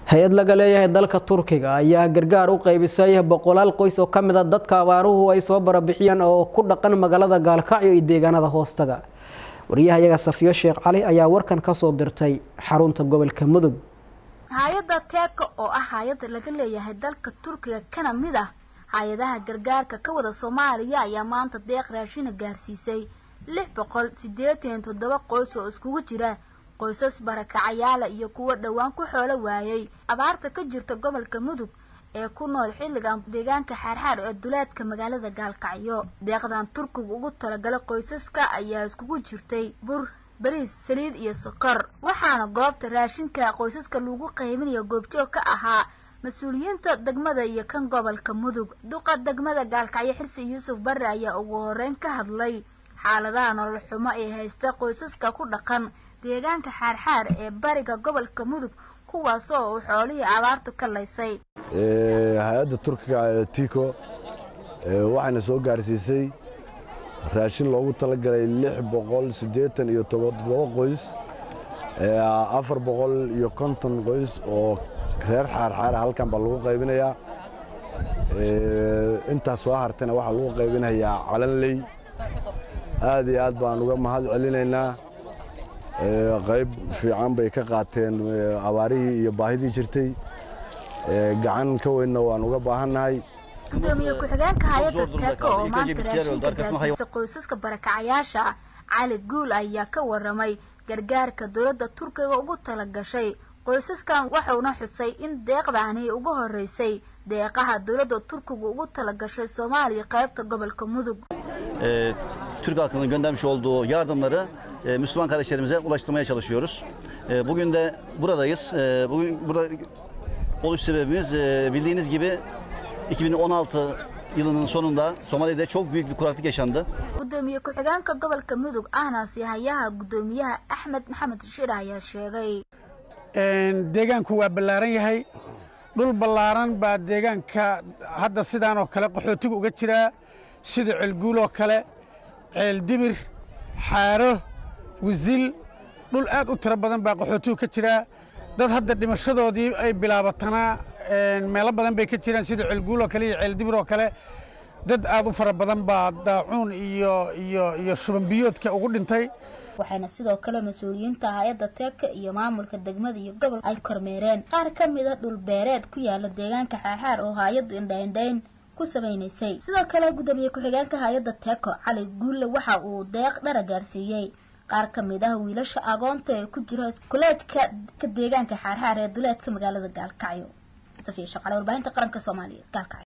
hay-ad laga leeyahay dalka turkiga ayaa gargaar u qaybisay boqolaal qoys oo ka mid a dadka abaaruhu ay soo barabixiyeen oo ku dhaqan magaalada gaalkacyo iyo deegaanada hoostaga wariyahayaga safiyo sheekh cali ayaa warkan kasoo dirtay xarunta gobolka mudug hay-adda teeka oo ah hay-adda laga leeyahay dalka turkiga kana mid ah hay-adaha gargaarka ka wada soomaaliya ayaa maanta deeq raashina gaarsiisay lix boqol siddeetan iyo toddoba qoys oo iskugu jira qoysas barakacayaala iyo kuwo dhowaan ku xoolo waayay abaarta ka jirta gobolka mudug ee ku nool xilligan deegaanka xaarxaar ee duleedka magaalada gaalkacyo deeqdan turkiga ugu talagalay qoysaska ayaa iskugu jirtay bur bariis saliid iyo sokor waxaana goobta raashinka qoysaska lagu qaybinayo goobjoog ka ahaa mas-uuliyiinta degmada iyo kan gobolka mudug duqa degmada gaalkacyo xirsi yuusuf barre ayaa ugu horeyn ka hadlay xaaladaha nolol xumo ee haysta qoysaska ku dhaqan deegaanka xaarxaar ee bariga gobolka mudug kuwaasoo uu xoolihii abaartu ka laysay hay-adda turkiga ee tico waxayna soo gaarsiisay raashin loogu talagalay lix boqol siddeetan iyo toddoba qoys afar boqol iyo konton qoys oo reer xaarxaara halkan baa lagu qaybinayaa intaas soo hartayna waxaa lagu qaybinayaa calanley aad iyo aad baan uga mahad celinaynaa qayb fiican bay ka qaateen abaarihii iyo baahidii jirtay gacan ka weynna waan uga baahannahay gudoomiye ku-xigeenka hay-adda teeka oo maanta raashinka gaarsiisa qoysaska barakacayaasha cali guul ayaa ka waramay gargaarka dowladda turkiga ugu tala gashay qoysaskan waxauna xusay in deeqdaani ugu horeysay deeqaha dowladda turkiga ugu tala gashay soomaaliya qaybta gobolka mudug Türk halkının göndermiş olduğu yardımları e, Müslüman kardeşlerimize ulaştırmaya çalışıyoruz. E, bugün de buradayız. E, bugün burada oluş sebebimiz e, bildiğiniz gibi 2016 yılının sonunda Somali'de çok büyük bir kuraklık yaşandı. gudoomiye ku-xigeenka gobolka mudug ahna sihayaha gudoomiyaha axmed maxamed shir ayaa sheegay deegaanku waa ballaaran yahay dhul ballaaran baa deegaanka hadda sidaan oo kale qaxootiga uga jiraa sida ceelguul oo kale ceeldibir xaaro wisil dhul aad u tiro badan baa qaxootigu ka jiraa dad hadda dhimashadoodii ay bilaabatanaa meelo badan bay ka jiraan sida ceelguul oo kale iyo ceeldibir oo kale dad aad u fara badan baa daacuun iyo iyo iyo shubanbiyoodka ugu dhintay waxayna sidoo kale mas-uuliyiinta hay-adda teeka iyo maamulka degmada iyo gobol ay kormeereen qaar ka mid a dhul beereed ku yaala deegaanka xaaxaar oo hay-addu indhaindhayn ku samaynaysay sidoo kale gudoomiye ku-xigeenka hay-adda teeko cali guulle waxa uu deeq dhara gaarsiiyey qaar ka mid ah wiilasha agoonta ee ku jira iskuleedka ka deegaanka xaarxaar ee duleedka magaalada gaalkacyo safiya shaqale warbaahinta qaranka soomaaliya gaalkacyo